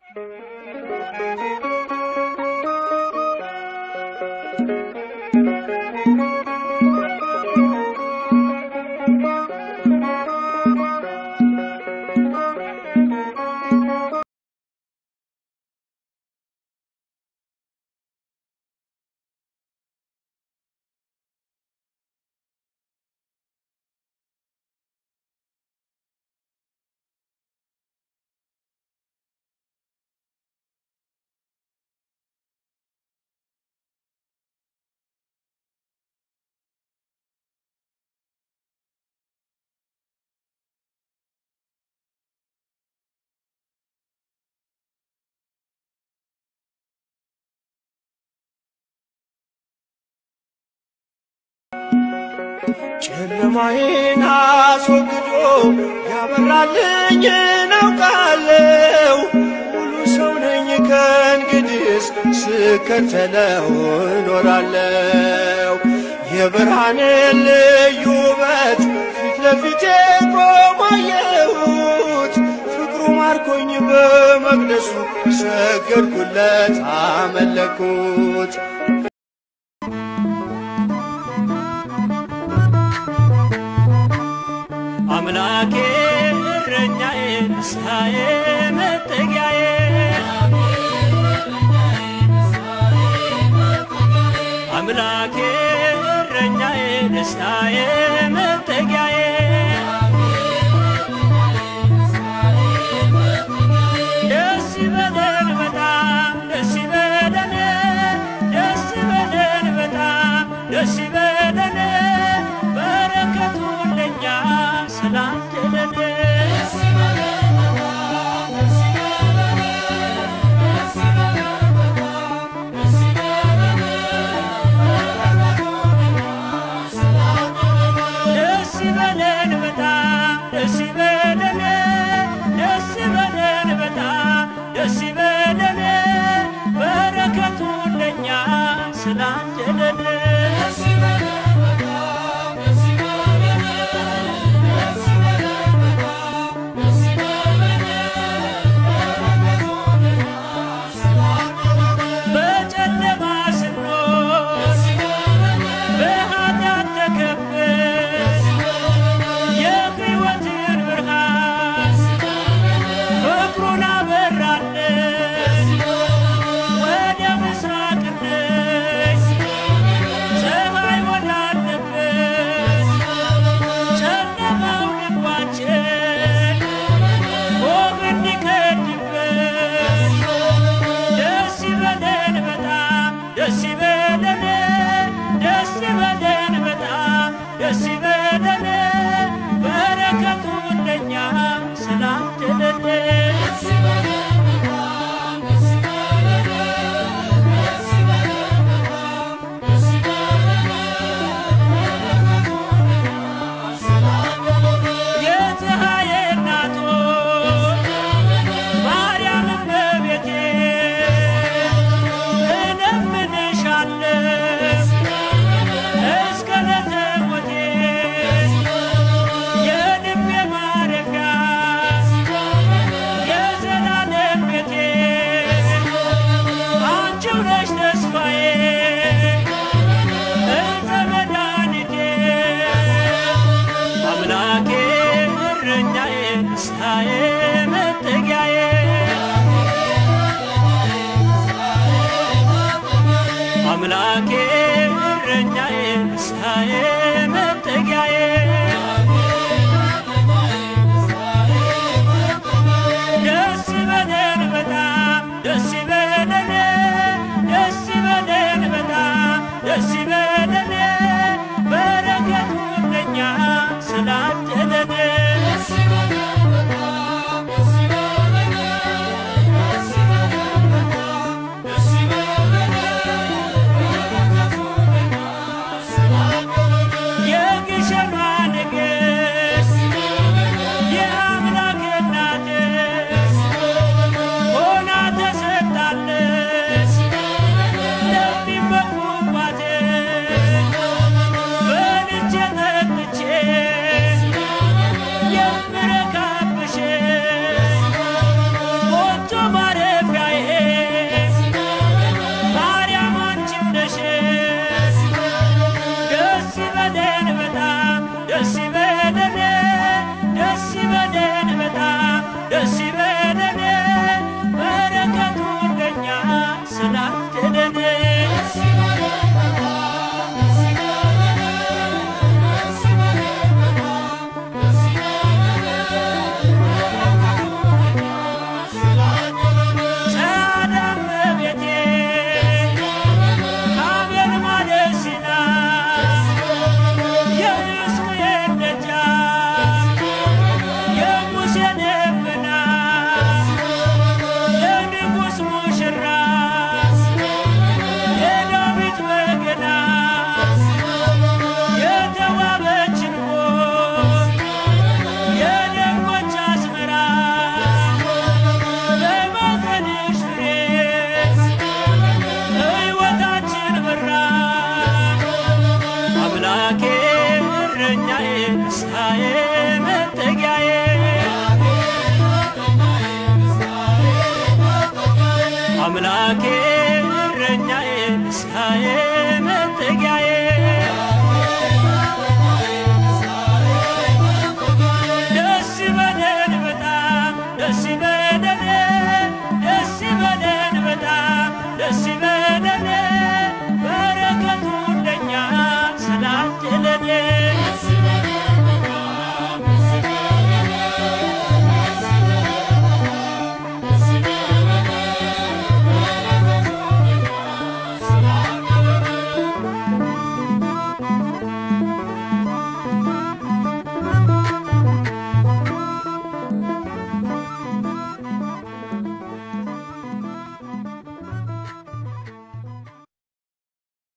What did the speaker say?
ጨለማዬን አስወግዶ ያበራልኝ እናውቃለው ሙሉ ሰው ነኝ ከእንግዲስ ስከተለው እኖራለው የብርሃንን ልዩ ውበት ፊት ለፊቴ ቆሞ አየሁት ፍቅሩ ማርኮኝ በመቅደሱ ሰገድኩለት አመለኩት አምላኬ እረኛዬ ንስሐዬ መጠጊያዬ አምላኬ እረኛዬ ንስሐዬ መጠጊያዬ ደስ ይበለን በጣም ደስ ይበለን ደስ ይበለን በጣም ደስ ይበለን በረከቱ ለኛ ስላደለን ደስ ይበለን በጣም ደስ ይበለን ደስ ይበለን በጣም ደስ ይበለን በረከቱ ለኛ ስላደለን በጨለማ ስንኖር በኃጢአት ተከበን የሕይወትን ብርሃን ፍቅሩን አበራለን ወደ ምስራቅ ነች ፀሐይ ወዳለበት ጨለማው ልባችን ሆህ እንዲከድበት ደስ ይበለን በጣም ደስ ይበለን ደስ ይበለን በጣም ደስ ይበለን በረከቱ ለኛ ስላደለን የፀሐይ እናቶች ማርያም እመቤቴ እለምንሻለሁ እስከ ዕለተ ሞቴ የልቤ ማረፊያ የዘላለም ቤቴ አንቺው ነሽ ተስፋዬ እፀ መድኃኒቴ አምላኬ እረኛዬ ንስሐዬ መጠጊያዬ አምላኬ እረኛዬ ንስሐዬ መጠጊያዬ ደስ ይበለን በጣም ደስ ይበለን ደስ ይበለን በጣም ደስ ይበለን በረከቱ ለኛ ስላደለን አምላኬ እረኛዬ ንስሐዬ